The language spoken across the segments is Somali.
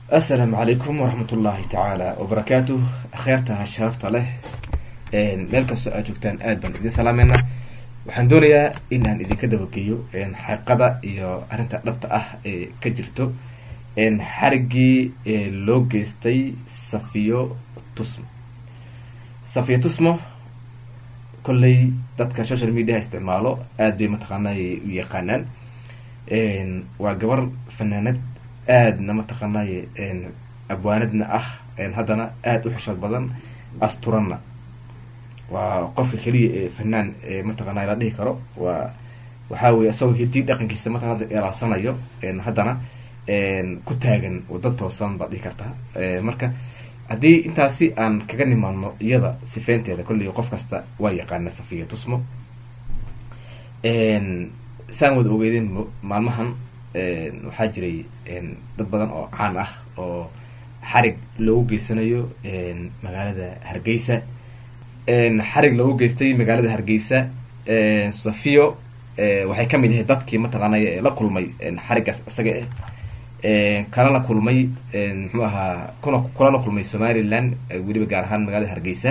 assalaamu calaykum waraxmat ullaahi tacaala wabarakaatuh akhyaarta sharafta leh meel kastoo aad joogtaan aad baan idin salaameynaa waxaan doonayaa inaan idinka dabageeyo xaqiiqada iyo arrinta dhabta ah ee ka jirto xarigii loo geystay safiyo tusmo safiyo tusmo kolley dadka social mediaha isticmaalo aad bay mataqaanaa u yaqaanaan waa gabar fanaanad aadna mataqaanaaye abwaanadna ah haddana aada u xishood badan asturanna waa qofka keliya ee fanaan mataqaana la dhihi karo waa waxaa weye isagoo hidii dhaqankiisa mataqana eelaasanayo haddana ku taagan wada toosan baad dhihi kartaa marka haddii intaasi aan kaga nimaano iyada sifeynteeda kolley qof kasta waa yaqaana safiya tusmo saan wada ogeydeen maalmahan waxaa jiray dad badan oo caan ah oo xarig loogu geysanayo magaalada hargeysa xarig loogu geystay magaalada hargeysa safiyo waxay kamid ahay dadkii mataqaanay la kulmay xariggaas isaga ah kalala kulmay muxuu ahaa kuna kulala kulmay somaliland weliba gaar ahaan magaalada hargeysa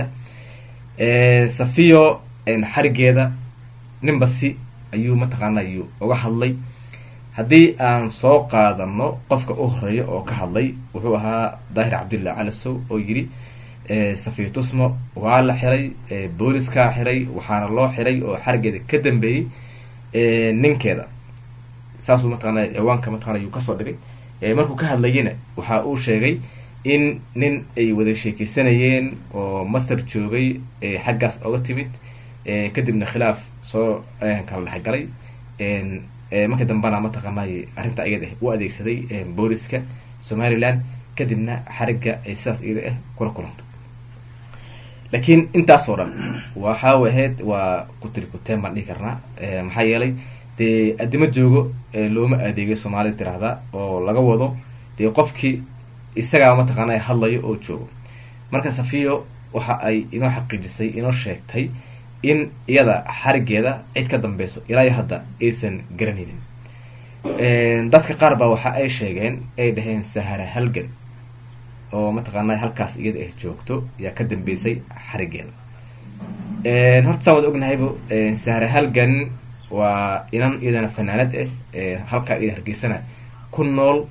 safiyo xarigeeda ninbasi ayuu mataqaanay uga hadlay haddii aan soo qaadano qofka u horeeya oo ka hadlay wuxuu ahaa daahir cabdillah calasow oo yidhi safiyo tusmo waa la xiray booliskaa xiray waxaana loo xiray oo xarigeeda ka dambeeyey ninkeeda saasuu mataqana ciwaanka mataqana ayuu kasoo dhigay markuu ka hadlayena waxa uu sheegay in nin ay wada sheekeysanayeen oo master joogay xaggaas oga timid kadibna khilaaf soo kala dhexgalay markii dambana mataqaanay arrinta iyada ah u adeegsaday booliska somaliland kadibna xarigga ay sidaas iyada ah kula kulantay laakiin intaasoo dhan waxaa ahayd waa kutirikuteen baan dhihi karnaa maxaa yeelay dee addimo joogo looma adeegay soomaalida tiraahdaa oo laga wado dee qofkii isagaa mataqaana hadlayo oo joogo marka safiyo waxa ay inoo xaqiijisay inoo sheegtay in iyada xarigeeda cid ka dambeyso ilaa iyo hadda aysan garanaynin dadka qaar baa waxa ay sheegeen ay dhaheen sahara halgan oo mataqaana halkaas iyada ah joogto yaa ka dambeysay xarigeeda horta saan wada ognahayba sahara halgan waa inan iyadana fanaanad ah halkaa iyada hargeysana ku nool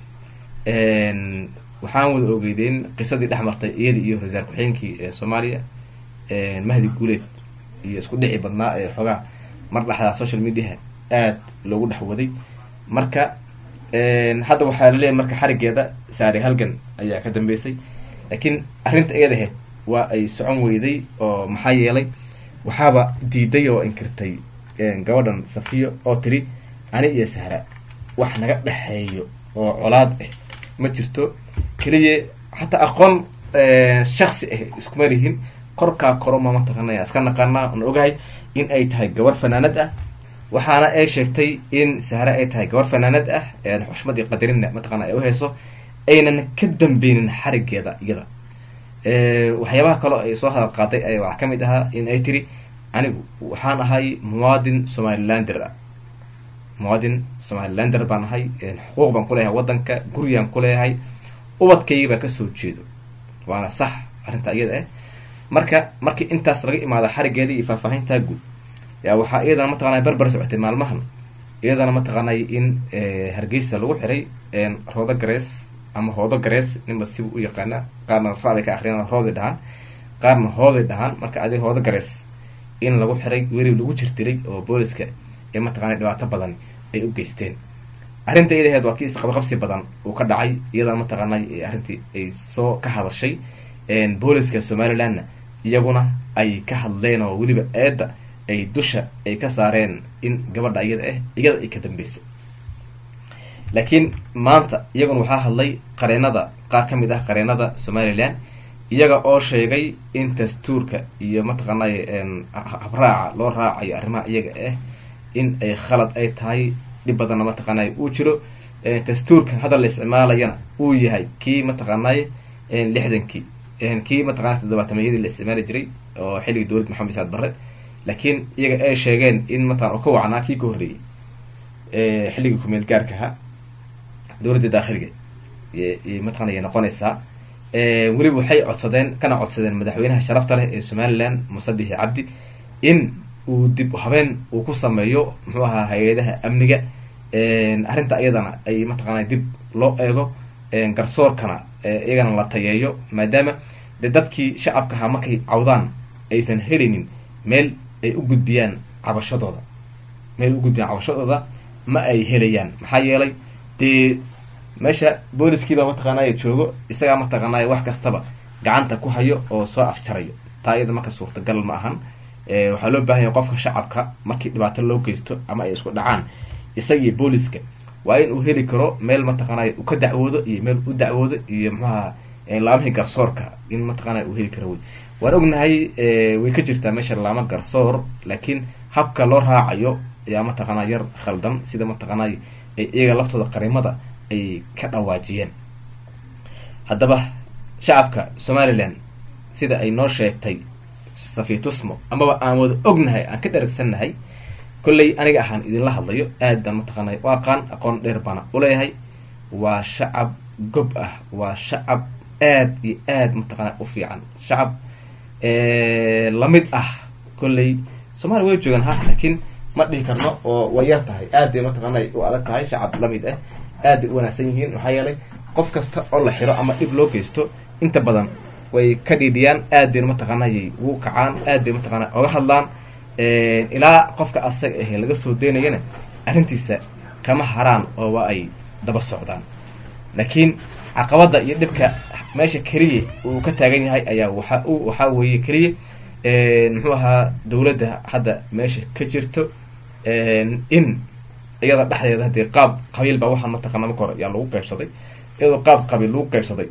waxaan wada ogeydeen qisadii dhex martay iyada iyo ra-iisul ku-xigeenkii soomaaliya mahdi guuleed iyo isku dhici badnaa ee xoogaa mar dhexdaa social mediaha aada loogu dhex waday marka hadda waxaa laleeyahy marka xarigeeda saare halgan ayaa ka dambeysay laakiin arrinta iyada ahayd waa ay socon weyday oo maxaa yeelay waxaaba diiday oo inkirtay gabadhan safiyo oo tiri ani iyo sahra wax naga dhexeeyo oo colaad ah ma jirto keliya xataa aqoon shaksi ah iskuma lihin korkaa koroma mataqaanaya iska naqaanaa aan ogahay in ay tahay gabar fanaanad ah waxaana ay sheegtay in sahre ay tahay gabar fanaanad ah xushmadii qadarinna mataqana ay uheyso aynan ka dambeynin xarigeeda iyada waxyaabaha kaloo ay soo hadal qaaday ay waxaa kamid ahaa in ay tiri anigu waxaan ahay muwaadin somalilander ah muwaadin somalilander baan ahay xuquuq baan kuleeyahay wadanka guriyaan kuleeyahay ubadkayga baa kasoo jeedo waana sax arrinta iyada ah marka markii intaas laga imaado xarigeedii iyo faahfaahintaa guud yaa waxaa iyadana mataqana barbar socotay maalmahan iyadana mataqaanay in hargeysa lagu xiray roodo garees ama hoodo garees ninba siba u yaqaana qaarna rabay ka akriyaan roodi dhahaan qaarna hoodi dhahaan marka adi hoodo garees in lagu xiray weli lagu jirtiray oo booliska ee mataqana dhibaato badan ay u geysteen arrinta iyada aheed waa kii isqabaqabsi badan uu ka dhacay iyadana mataqaanay arrintii ay soo ka hadashay booliska somalilandna iyaguna ay ka hadleen oo weliba eedda ay dusha ay ka saareen in gabadha iyada ah iyada ay ka dambeysay laakiin maanta iyaguna waxaa hadlay qareenada qaar ka mid ah qareenada somaliland iyaga oo sheegay in dastuurka iyo mataqaanay habraaca loo raacayo arrimaha iyaga ah in ay khalad ay tahay dhib badanna mataqaanay uu jiro dastuurka hadda la isticmaalayana uu yahay kii mataqaanay lixdankii kii mataqana todobaatameyadii la isticmaali jiray oo xilligii dowlad maxamed saad barre laakiin iyaga ay sheegeen in mataqana oo ka wacnaa kii ka horreeyey xilligii kumeel gaarka ahaa dowladda daakhiliga mataqanay noqonaysaa weliba waxay codsadeen kana codsadeen madaxweynaha sharafta leh ee somaliland muse bixi cabdi in uu dib habeen uu ku sameeyo muxuu ahaa hay-adaha amniga arrinta iyadana ay mataqaana dib loo eego garsoorkana iyagana la tayeeyo maadaama de dadkii shacabka ahaa markay cawdaan aysan helaynin meel ay u gudbiyaan cabashadooda meel u gudbiyaan cabashadooda ma ay helayaan maxaa yeelay dee meesha booliskiiba mataqaanay joogo isagaa mataqaanay wax kastaba gacanta ku hayo oo soo afjarayo taa iyada marka suurtagal ma ahan waxaa loo baahan yahay qofka shacabka markii dhibaato loo geysto ama ay isku dhacaan isagii booliska waa in uu heli karo meel mataqaanay uu ka dacwoodo iyo meel u dacwoodo iyo muxuaha laamihii garsoorka in mataqaanay uu heli karo wey waan ognahay way ka jirtaa meesha laama garsoor laakiin habka loo raacayo ayaa mataqaanaa yar khaldan sida mataqaanay iyaga laftooda qarimada ay ka dhawaajiyeen haddaba shacabka somalilan sida ay noo sheegtay safiitusmo amaba aan wada ognahay aan ka dharagsannahay kolley aniga ahaan idinla hadlayo aad baan mataqaanay u aqaan aqoon dheer baana uleeyahay waa shacab gob ah waa shacab aad iyo aad mataqaana u fiican shacab lamid ah kolley somalia way joogaan ha laakiin ma dhihi karno oo way yar tahay aad bay mataqaanay u adag tahay shacab lamid ah aad bay u wanaagsan yihiin maxaa yeelay qof kasta oo la xiro ama dhib loo geysto inta badan way ka dhiidhiyaan aad bayna mataqaanay ugu kacaan aad bay mataqaana oga hadlaan ilaa qofka asaga ahe laga soo daynayana arrintiisa kama haraan oo waa ay daba socdaan laakiin caqabada iyo dhibka meesha keliya uu ka taagan yahay ayaa waxa waxaa weeye keliya muxuu ahaa dawladda hadda meesha ka jirto in iyada dhexdeeda hadii qaab qabiil baa waxaa mataqaana marka hore yaa lagu qaybsaday iyadoo qaab qabiil lagu qaybsaday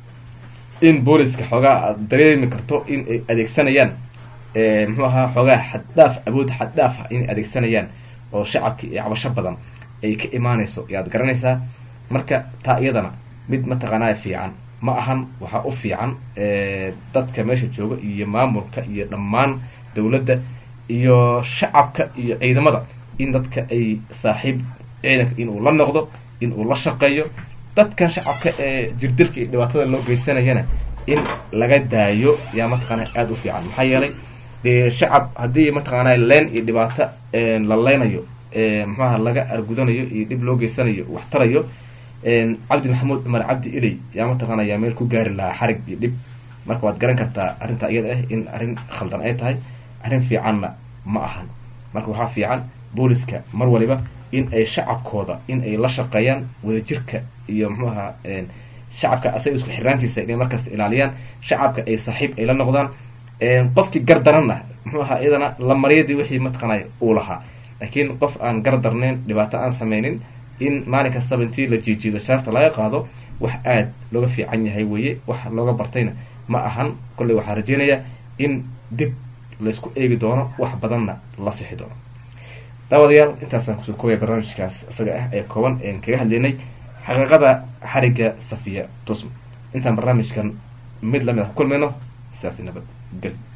in booliska xoogaa aad dareemi karto in ay adeegsanayaan muxuu ahaa xoogaa xaddhaaf awood xaddhaaf ah inay adeegsanayaan oo shacabki iyo cabasho badan ay ka imaanayso yaad garanaysaa marka taa iyadana mid mataqaanaa fiican ma ahan waxaa u fiican dadka meesha jooga iyo maamulka iyo dhammaan dawladda iyo shacabka iyo ciidamada in dadka ay saaxiib ciidanka inuu la noqdo in uu la shaqeeyo dadkan shacabka ee jirdilka iyo dhibaatada loo geysanayana in laga daayo yaa mataqaana aada u fiican maxaa yeelay dee shacab haddii mataqaana leen iyo dhibaato la leynayo muxuaha laga argudanayo iyo dhib loo geysanayo wax tarayo cabdi maxamuud cumar cabdi iley yaa mataqaana yaa meel ku gaari lahaa xarig iyo dhib marka waad garan kartaa arrinta iyada ah in arrin khaldan ay tahay arrin fiicanna ma ahan marka waxaa fiican booliska mar waliba in ay shacabkooda in ay la shaqeeyaan wadajirka iyo muxuu ahaa shacabka asaga isku xirnaantiisa inay markasta ilaaliyaan shacabka ay saaxiib ay la noqdaan qofkii gardaranna muxuu ahaa iyadana la maryadii wixii mataqaanay uu lahaa laakiin qof aan gardarnayn dhibaato aan sameynin in maalin kastaba intii la jiijiido sharafta laga qaado wax aad looga fiican yahay weeye wax looga bartayna ma ahan kolley waxaa rajeynayaa in dib laysku eegi doono wax badanna la sixi doono daawadayaal intaasaan kusoo koobaya barnaamijkaas isaga ah ee kooban een kaga hadlaynay xaqiiqada xarigga safiya tusma intaan barnaamijkan mid lamid ah ku kulmayno sidaas nabad gel